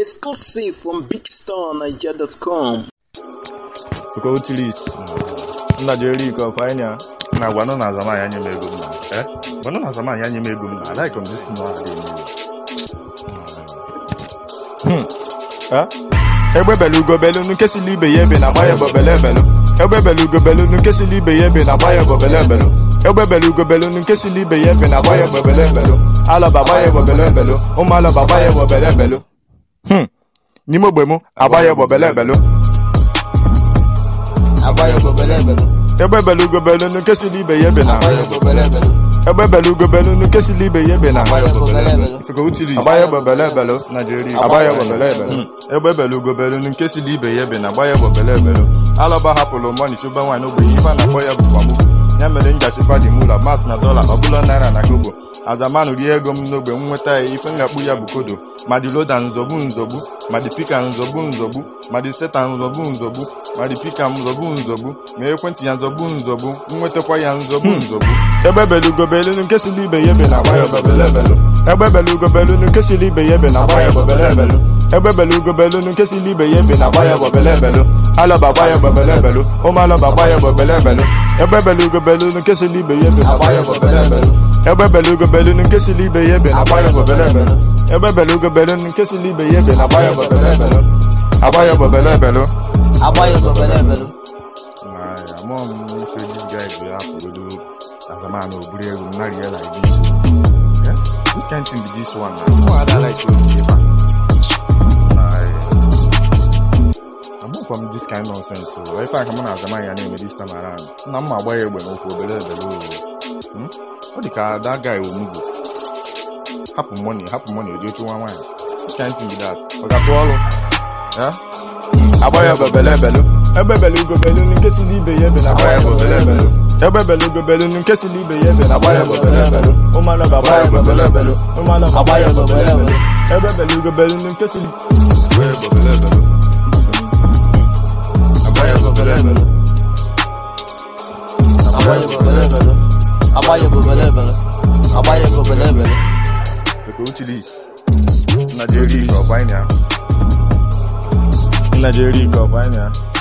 Exclusive from BigStarNigeria.com. Go to this. Nna jere ike ọkwa anyị na na gwanụ na azamahịa nye m ego m na eh gwanụ na azamahịa nye m ego m na alaik m disi nọ adị Eh? egbe belu ugo belu nke si n'ibe ya ebe na agba ya bụ bele belu egbe belu ugo belu nke si n'ibe ya ebe na agba ya bụ bele belu egbe belu ugo belu nke si n'ibe ya ebe na agba ya bụ bele belu alọba agba ya bụ bele belu ụmụ alọba agba ya bụ bele belu Hmm. n'ime ogbe mụ agba ya bụ bele belu Abayo bobelebelo, egbe belu ugo belu nke si n'ibe ya ebe na abayo bobelebelo, egbe belu ugo belu nke si n'ibe ya ebe na abayo bobelebelo, Ifeko utili agba ya bụ bele belu Nigeria agba ya bụ bele belu egbe belu ugo belu nke si n'ibe ya ebe na agba ya bụ bele belu alọba hapụrụ mọni chụba nwaanyị n'ogbenye ife a na-akpọ ya bụ kwamugwu ya mere njachịkwa dị mụla mas na dọla ọbụla naira na kobo azamanụ rie ego m n'ogbe m nweta ya ife ngakpu ya bụ kodo ma dị loda nzọgbu nzọgbu ma dị pika nzọgbu nzọgbu ma dị seta nzọgbu nzọgbu ma dị pika nzọgbu nzọgbu ma ekwentị ya nzọgbu nzọgbu nwetakwa ya nzọgbu nzọgbu egbe belugo belu nke si n'ibe ya ebe na agba ya bebelebelu egbe belugo belu nke si n'ibe ya ebe na agba ya bebelebelu egbe belugo belu nke si n'ibe ya ebe na agba ya bebelebelu alọba agba ya bebelebelu ụmụ alọba agba ya bebelebelu egbe belugo belu nke si n'ibe ya ebe na agba ya bebelebelu egbe belugo belu nke si n'ibe ya ebe na agba ya bebelebelu egbe belugo belu nke si n'ibe ya ebe na agba ya bebelebelu agba ya bebelebelu abayo bobelebelo, na amụọ m ife dis guy bụ ya pụgodo azamanụ oburu ego m narị ya like this Eh? Which kind thing be this one na mụ ada like obi ebe a na amụkwa m this kind nonsense o ife aka mụ na azamahịa na-eme this time around nna m ma agba ya egbe n'ụkwụ obere ebere o Hmm? ọ dị ka that guy omugbo hapụ money hapụ money oji ochu nwa nwaanyị which kind thing be that ọ ga-atụ ọrụ Eh? agba ya bebelebelu egbe belugo belu nke si n'ibe ya ebe na agba ya bebelebelu egbe belugo belu nke si n'ibe ya ebe na agba ya bebelebelu ụmụ alọba agba ya bebelebelu ụmụ alọba agba ya bebelebelu egbe belugo belu nke si Wee gbọbele ebele. abayo bobelebelo, abayo bobelebelo, abayo bobelebelo, abayo bobelebelo, Eko utilis. Nna jeri ike ọkwa anyị na ya. nna jeri ike ọkwa anya